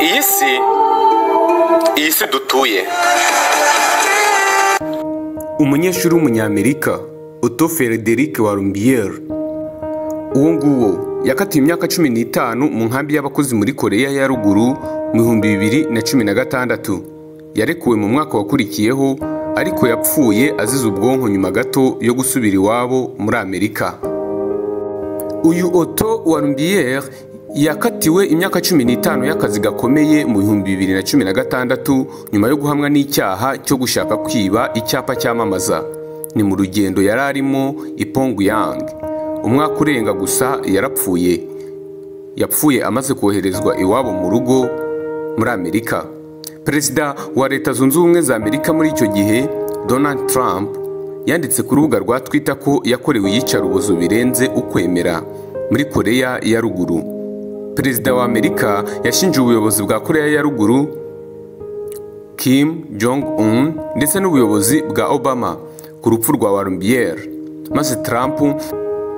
iyi si iyi si dutuye umunyeshuri w'umunyamerika Otto Frederick Warumbier uwo nguwo yakatiwe imyaka cumi n'itanu mu nkambi y'abakozi muri koreya ya ruguru mu bihumbi bibiri na cumi na gatandatu yarekuwe mu mwaka wakurikiyeho ariko yapfuye azize ubwonko nyuma gato yo gusubira iwabo muri amerika uyu Otto Warumbier yakatiwe imyaka cumi n'itanu y'akazi gakomeye mu bihumbi bibiri na cumi na gatandatu nyuma yo guhamwa n'icyaha cyo gushaka kwiba icyapa cyamamaza ni mu rugendo yari arimo ipongu yang umwaka urenga gusa yarapfuye yapfuye amaze koherezwa iwabo mu rugo muri amerika perezida wa leta zunze ubumwe za amerika muri icyo gihe donald trump yanditse ku rubuga rwa twita ko yakorewe iyicarubozo birenze ukwemera muri koreya ya ruguru perezida wa amerika yashinje ubuyobozi bwa koreya ya ruguru kim jong un ndetse n'ubuyobozi bwa obama ku rupfu rwa warumbier maze trump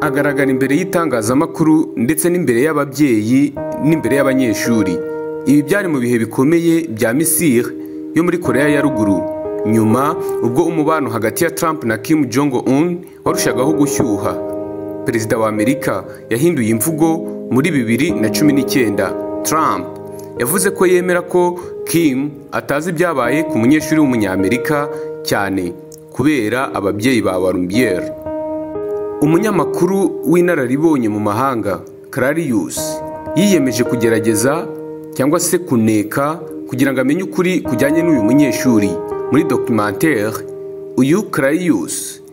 agaragara imbere y'itangazamakuru ndetse n'imbere y'ababyeyi n'imbere y'abanyeshuri ibi byari mu bihe bikomeye bya misiri yo muri koreya ya ruguru nyuma ubwo umubano hagati ya trump na kim jong un warushagaho gushyuha perezida wa amerika yahinduye imvugo muri bibiri na cumi n'icyenda Trump yavuze ko yemera ko Kim atazi ibyabaye ku munyeshuri w'umunyamerika cyane kubera ababyeyi ba Warumbier umunyamakuru w'inararibonye mu mahanga Clarius yiyemeje kugerageza cyangwa se kuneka kugira ngo amenye ukuri kujyanye n'uyu munyeshuri muri documentaire uyu Clarius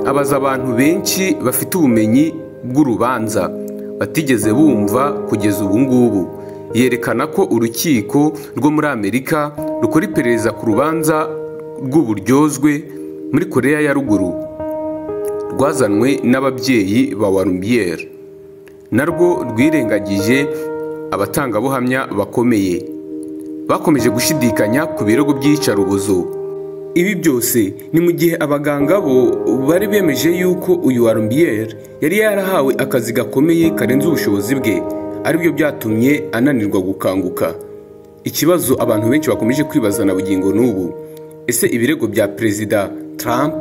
abaza abantu benshi bafite ubumenyi bw'urubanza batigeze bumva kugeza ubu ngubu yerekana ko urukiko rwo muri amerika rukora iperereza ku rubanza rw'uburyozwe muri koreya ya ruguru rwazanwe n'ababyeyi ba warumbier narwo rwirengagije abatangabuhamya bakomeye bakomeje gushidikanya ku birego by'iyicarubozo ibi byose ni mu gihe abaganga bo bari bemeje yuko uyu warumbier yari yarahawe akazi gakomeye karenze ubushobozi bwe aribyo byatumye ananirwa gukanguka ikibazo abantu benshi bakomeje kwibaza na bugingo n'ubu ese ibirego bya perezida Trump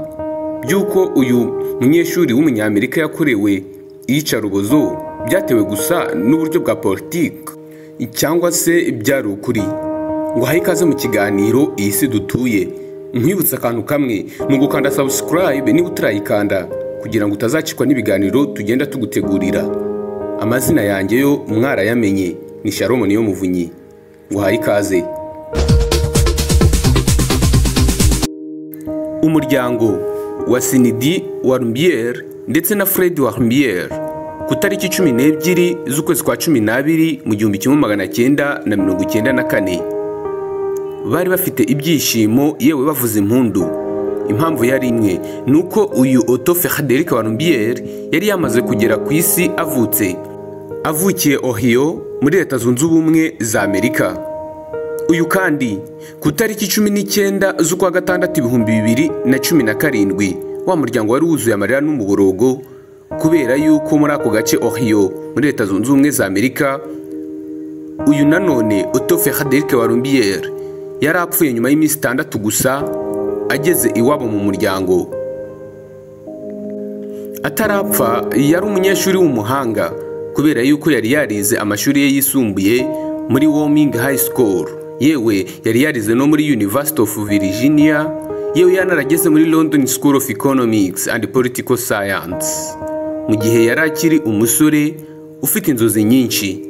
by'uko uyu munyeshuri w'umunyamerika yakorewe iyicarubozo byatewe gusa n'uburyo bwa politiki cyangwa se byari ukuri ngo ahe ikaze mu kiganiro iyi si dutuye nkwibutse akantu kamwe ni ugukanda sabusikarayibe niba utarayikanda kugira ngo utazacikwa n'ibiganiro tugenda tugutegurira amazina yanjye yo mwarayamenye ni sharomo niyo muvunyi nguhaye ikaze umuryango wa sinidi wa rumbier ndetse na fred wa rumbier ku itariki cumi n'ebyiri z'ukwezi kwa cumi n'abiri mu gihumbi kimwe magana cyenda na mirongo icyenda na kane bari bafite ibyishimo yewe bavuza impundu impamvu yari imwe ni uko uyu Otto Frederick Warumbier yari yamaze kugera ku isi avutse avukiye Ohio muri leta zunze ubumwe za Amerika uyu kandi ku itariki cumi n'icyenda z'ukwa gatandatu ibihumbi bibiri na cumi na karindwi wa muryango wari wuzuye amarira n'umuborogo kubera yuko muri ako gace Ohio muri leta zunze ubumwe za Amerika uyu nanone Otto Frederick Warumbier yari apfuye nyuma y'iminsi itandatu gusa ageze iwabo mu muryango atarapfa yari umunyeshuri w'umuhanga kubera yuko yari yarize amashuri ye yisumbuye muri Warming High School yewe yari yarize no muri University of Virginia yewe yanarageze muri London School of Economics and Political Science mu gihe yari akiri umusore ufite inzozi nyinshi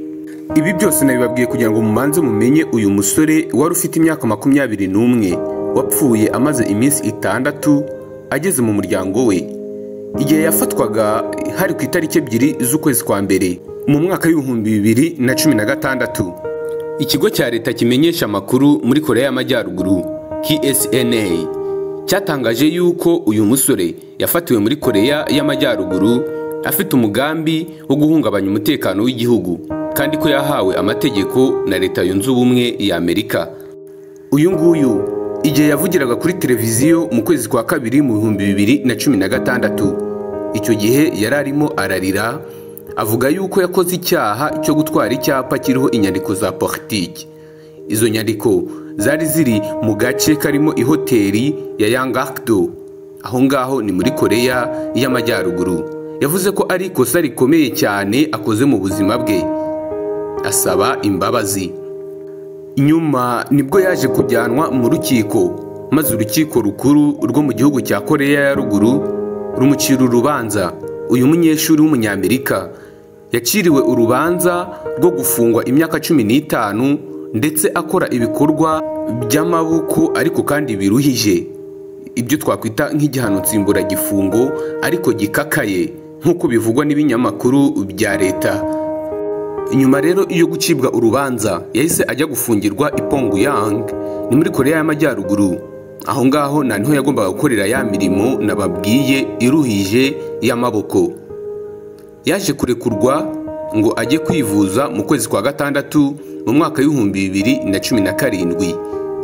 ibi byose nabibabwiye kugira ngo mubanze mumenye uyu musore wari ufite imyaka makumyabiri n'umwe wapfuye amaze iminsi itandatu ageze mu muryango we igihe yafatwaga hari ku itariki ebyiri z'ukwezi kwa mbere mu mwaka w'ibihumbi bibiri na cumi na gatandatu ikigo cya leta kimenyesha amakuru muri koreya y'amajyaruguru ksna cyatangaje yuko uyu musore yafatiwe muri koreya y'amajyaruguru afite umugambi wo guhungabanya umutekano w'igihugu kandi ko yahawe amategeko na leta yunze ubumwe ya amerika uyu nguyu igihe yavugiraga kuri televiziyo mu kwezi kwa kabiri mu bihumbi bibiri na cumi na gatandatu icyo gihe yari arimo ararira avuga yuko yakoze icyaha cyo gutwara icyapa kiriho inyandiko za politiki izo nyandiko zari ziri mu gace karimo ihoteli ya yangakdo aho ngaho ni muri koreya y'amajyaruguru yavuze ko ari ikosa rikomeye cyane akoze mu buzima bwe asaba imbabazi nyuma nibwo yaje kujyanwa mu rukiko maze urukiko rukuru rwo mu gihugu cya koreya ya ruguru rumucira urubanza uyu munyeshuri w'umunyamerika yaciriwe urubanza rwo gufungwa imyaka cumi n'itanu ndetse akora ibikorwa by'amaboko ariko kandi biruhije ibyo twakwita nk'igihano nsimburagifungo ariko gikakaye nk'uko bivugwa n'ibinyamakuru bya leta nyuma rero iyo gucibwa urubanza yahise ajya gufungirwa i Pyongyang ni muri koreya y'amajyaruguru aho ngaho na niho yagombaga gukorera ya mirimo nababwiye iruhije y'amaboko yaje kurekurwa ngo ajye kwivuza mu kwezi kwa gatandatu mu mwaka w'ibihumbi bibiri na cumi na karindwi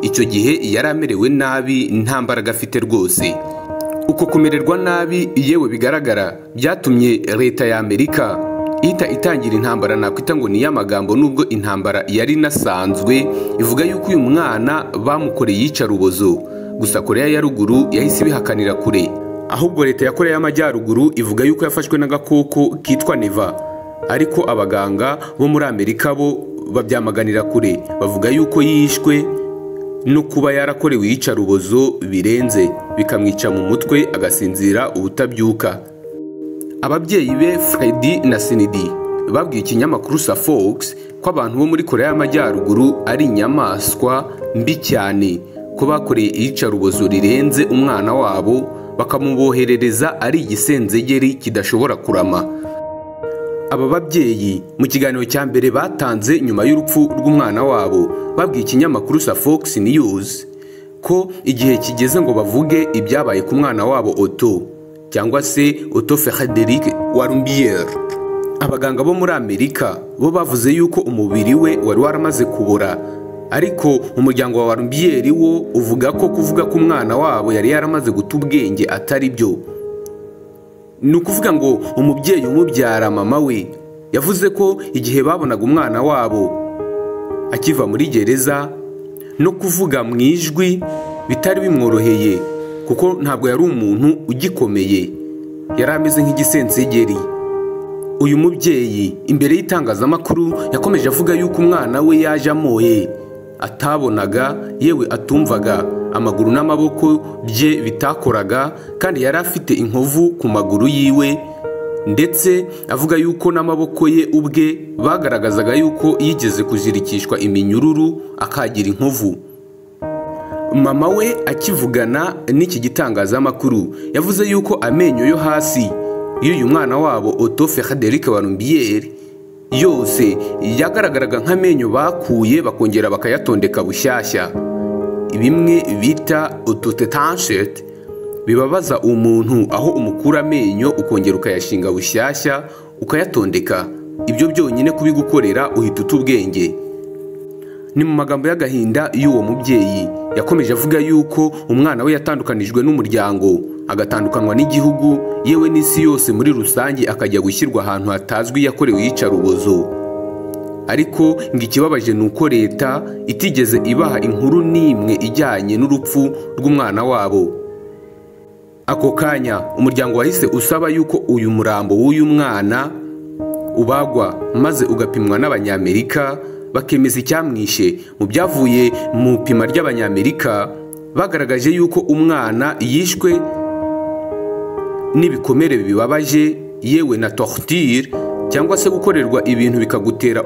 icyo gihe yari amerewe nabi nta mbaraga afite rwose uko kumererwa nabi yewe bigaragara byatumye leta y'amerika ihita itangira intambara nakwita ngo ni iy'amagambo nubwo intambara yari inasanzwe ivuga yuko uyu mwana bamukoreye iyicarubozo gusa koreya ya ruguru yahise ibihakanira kure ahubwo leta ya koreya y'amajyaruguru ivuga yuko yafashwe n'agakoko kitwa neva ariko abaganga bo muri amerika bo babyamaganira kure bavuga yuko yishwe no kuba yarakorewe iyicarubozo birenze bikamwica mu mutwe agasinzira ubutabyuka ababyeyi be Freddy na sinidi babwiye ikinyamakuru sa fox ko abantu bo muri koreya y'amajyaruguru ari inyamaswa mbi cyane ko bakoreye iyicarubozo rirenze umwana wabo bakamuboherereza ari igisenzegeri kidashobora kurama aba babyeyi mu kiganiro cya mbere batanze nyuma y'urupfu rw'umwana wabo babwiye ikinyamakuru sa fox news ko igihe kigeze ngo bavuge ibyabaye ku mwana wabo oto cyangwa se Otto Frederick Warumbier abaganga bo muri Amerika bo bavuze yuko umubiri we wari waramaze kubora ariko umuryango wa Warumbier wo uvuga ko kuvuga ko umwana wabo yari yaramaze guta ubwenge atari byo ni ukuvuga ngo umubyeyi umubyara mama we yavuze ko igihe babonaga umwana wabo akiva muri gereza no kuvuga mu ijwi bitari bimworoheye kuko ntabwo yari umuntu ugikomeye yari ameze nk'igisensegeri uyu mubyeyi imbere y'itangazamakuru yakomeje avuga yuko umwana we yaje amoye atabonaga yewe atumvaga amaguru n'amaboko bye bitakoraga kandi yari afite inkovu ku maguru yiwe ndetse avuga yuko n'amaboko ye ubwe bagaragazaga yuko yigeze kuzirikishwa iminyururu akagira inkovu mama we akivugana n'iki gitangazamakuru yavuze yuko amenyo yo hasi y'uyu mwana wabo Otto Frederick Warumbier yose yagaragaraga nk'amenyo bakuye bakongera bakayatondeka bushyashya bimwe bita autotetanshete bibabaza umuntu aho umukura amenyo ukongera ukayashinga bushyashya ukayatondeka ibyo byonyine kubigukorera uhita uta ubwenge ni mu magambo y'agahinda y'uwo mubyeyi yakomeje avuga yuko umwana we yatandukanijwe n'umuryango agatandukanwa n'igihugu yewe n'isi yose muri rusange akajya gushyirwa ahantu hatazwi yakorewe iyicarubozo ariko ngo ikibabaje ni uko leta itigeze ibaha inkuru n'imwe ijyanye n'urupfu rw'umwana wabo ako kanya umuryango wahise usaba yuko uyu murambo w'uyu mwana ubagwa maze ugapimwa n'abanyamerika bakemeza icyamwishe mu byavuye mu ipima ry'abanyamerika bagaragaje yuko umwana yishwe n'ibikomere bibabaje yewe na torture cyangwa se gukorerwa ibintu bikagutera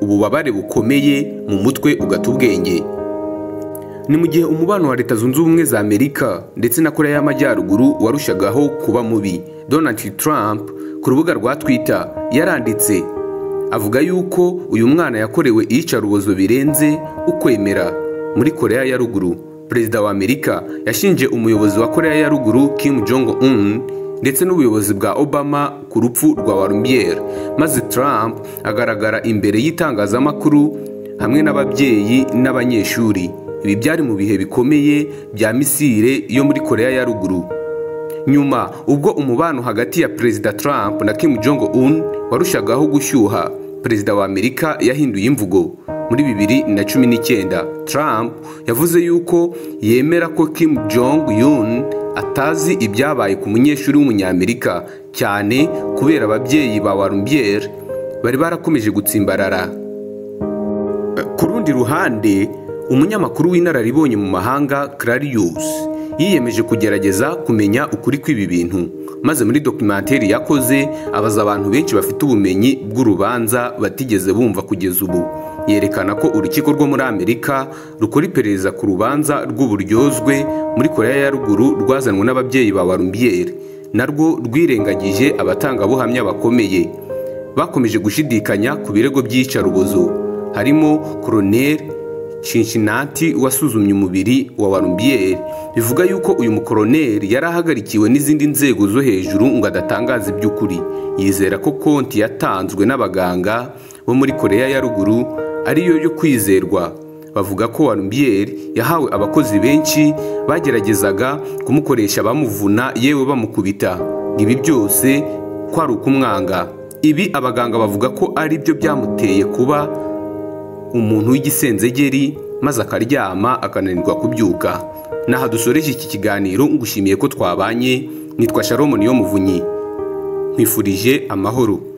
ububabare bukomeye mu mutwe ugata ubwenge ni mu gihe umubano wa leta zunze ubumwe za amerika ndetse na koreya y'amajyaruguru warushagaho kuba mubi donald trump ku rubuga rwa twitter yaranditse avuga yuko uyu mwana yakorewe iyicarubozo birenze ukwemera muri koreya ya ruguru perezida wa amerika yashinje umuyobozi wa koreya ya ruguru kim jong un ndetse n'ubuyobozi bwa obama ku rupfu rwa warumbier maze trump agaragara imbere y'itangazamakuru hamwe n'ababyeyi n'abanyeshuri ibi byari mu bihe bikomeye bya misire yo muri koreya ya ruguru nyuma ubwo umubano hagati ya perezida trump na kim jong un warushagaho gushyuha perezida wa amerika yahinduye imvugo muri bibiri na cumi n'icyenda Trump yavuze yuko yemera ko Kim Jong Un atazi ibyabaye ku munyeshuri w'umunyamerika cyane kubera ababyeyi ba Warumbier bari barakomeje gutsimbarara ku rundi ruhande umunyamakuru w'inararibonye mu mahanga Clarius yiyemeje kugerageza kumenya ukuri kw'ibi bintu maze muri documentary yakoze abaza abantu benshi bafite ubumenyi bw'urubanza batigeze bumva kugeza ubu yerekana ko urukiko rwo muri amerika rukora iperereza ku rubanza rw'uburyozwe muri korea ya ruguru rwazanwe n'ababyeyi ba warumbier narwo rwirengagije abatangabuhamya bakomeye bakomeje gushidikanya ku birego by'iyicarubozo harimo koroneri Cincinnati wasuzumye umubiri wa Warumbier bivuga yuko uyu mukoroneri yari ahagarikiwe n'izindi nzego zo hejuru ngo adatangaze iby'ukuri yizera ko konti yatanzwe n'abaganga bo muri Korea ya ruguru ariyo yo kwizerwa bavuga ko Warumbier yahawe abakozi benshi bageragezaga kumukoresha bamuvuna yewe bamukubita ibi byose ko ari ukumwanga ibi abaganga bavuga ko ari byo byamuteye kuba umuntu w'igisenzegeri maze akaryama akananirwa kubyuka n'aha dusoreje iki kiganiro ngushimiye ko twabanye nitwa shalom niyo muvunyi nkwifurije amahoro